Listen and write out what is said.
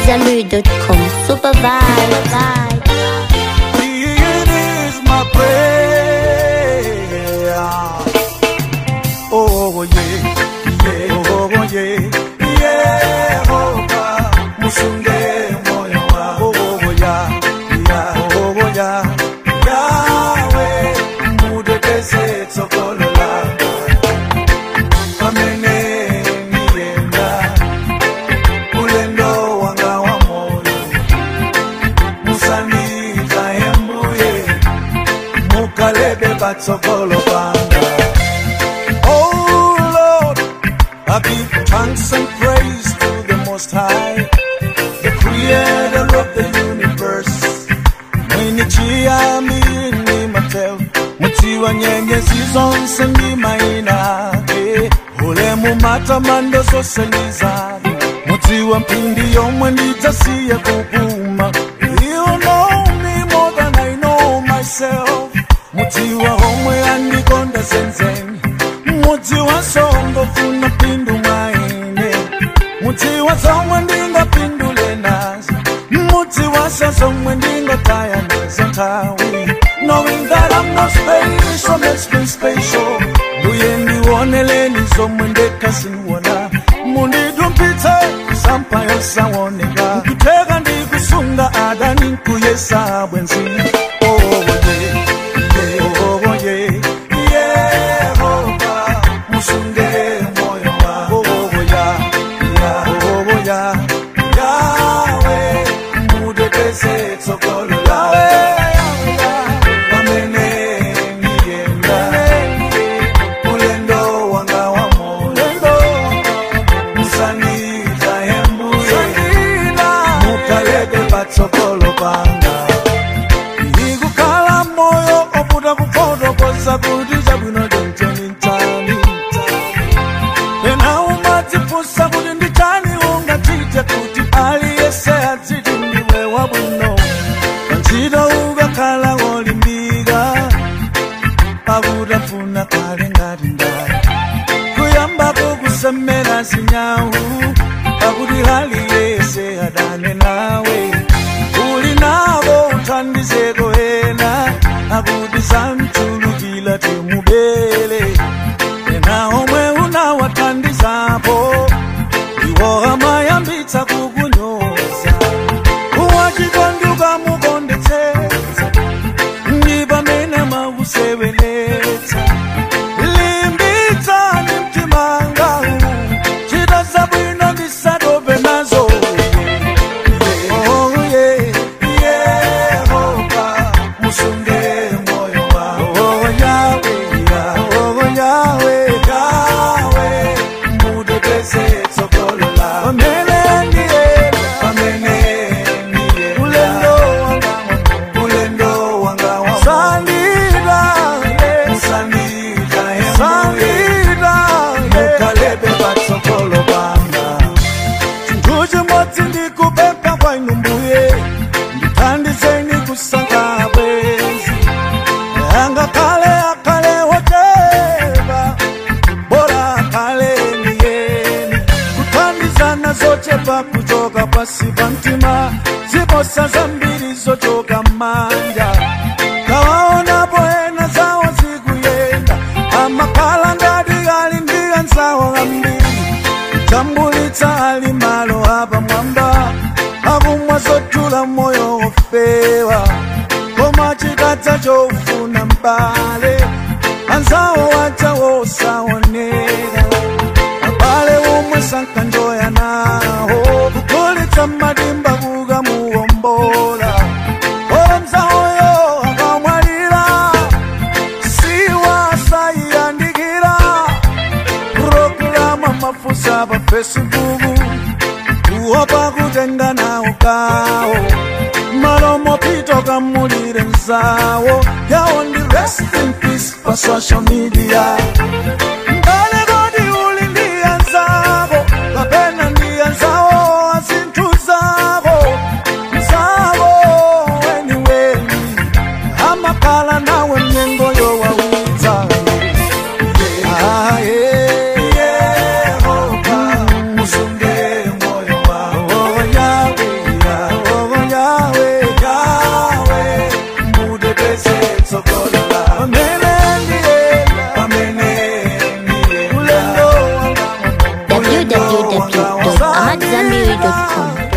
Zambu.com. Super vibe. It is my prayer. Oh yeah, yeah, oh yeah, yeah, oh God, musunge moyo wangu. Oh yeah, yeah, oh yeah, Yahweh, mudekeze tsokolo lako. Pamene nienda, ulendo wanga wa moyo musandiza embuye mukalebe batsogolo banga oh lord i give thanks and praise to the most high the creator of the universe mwenye chiyambi ni mateo muti wa nyenyezi zonse ndi maina ake ulemu matamando zonse ndi zake muti wa mphindi yomwe ndidzasiye kupuma you know me more than i know myself muti wa homwe andikonda zenzeni muti wa songo funa pindu mwaine muti wa zomwe ndingapindule nazo muti wasa zomwe ndingataya nazo nthawi knowing that i'm not special makes me special mbuye ndioneleni zomwe ndekasiwona mundidumpitse sampayo sawoneka nkuteka ndikusunga adani nkuyesa bwenzi oh, yeah, yeah, oh, yeah, Yehova, musunge moyo wangu. Oh, yeah, yeah, oh, yeah, Yahweh, mudekeze tsogolo lawe. Pamene niyenda, ulendo wanga wa moyo. Musandiza embuye, mukalebe patsogolo panga. ikukhala moyo oputa kufotokoza kuti chabwino chonchoni nchani pena umadzifunsa kuti ndi chani ungachite kuti aliyese adziti ndiwe wabwino pantchito ukakhala wolimbika pakutafuna kale ngati ndani kuyambako kusemera zinyawu pakuti aliyese adane nawe uli nabo uthandizeko ena akuti samchulukila timubele ena omwe unawathandizapo iwo amayambitsa kukunyoza uwachikonduka mukondetsetsa ndi pamene makuseweletsa limbitsani mtimangawu chita zabwino ndisatope nazo Oh, yeah, Yehova, musunge moyo wangu. Oh, Yahweh, yeah, oh, Yahweh, Yahweh, mudekeze tsogolo lawe. Pamene ndiyenda, pamene ndiyenda, ulendo wanga wa- ulendo wanga wa- Sandida, yeah. Musandida, yeah. Sandida, yeah. Mukalebe patsogolo panga chinthu chimodzi ndikupempha kwa inu mbuye ndithandizeni kusankha bwenzi angakhale akhale wochepa bora akhale niyeni kuthandizana zochepa kuchoka pasi pa mtima ziposa zambiri zochoka m'manja kawaonapo ena zawo zikuyenda amakhala ngati ali ndi anzawo ambiri tambulitsa ali malo apamwamba akumwa zotula moyo wofewa koma chikadza chofuna mbale anzawo wacha wosaoneka abale omwe sankanjoya nawo kugulitsa madimba kukamuwombola ora mzawoyo akamwalira siwasayiyandikira programa mafusa pa facebook kuopa kutenga nawo kawo malomo pito kamulire nzawo yawo ndi rest in peace pa social media mbale kodi uli ndi anzako kapena ndi anzawo azinthu zako mzako weniweni amakhala nawe mnyengo yowawidza Ah, yeah. Yehova, musunge moyo wangu. Oh, Yahweh, supervibe.com.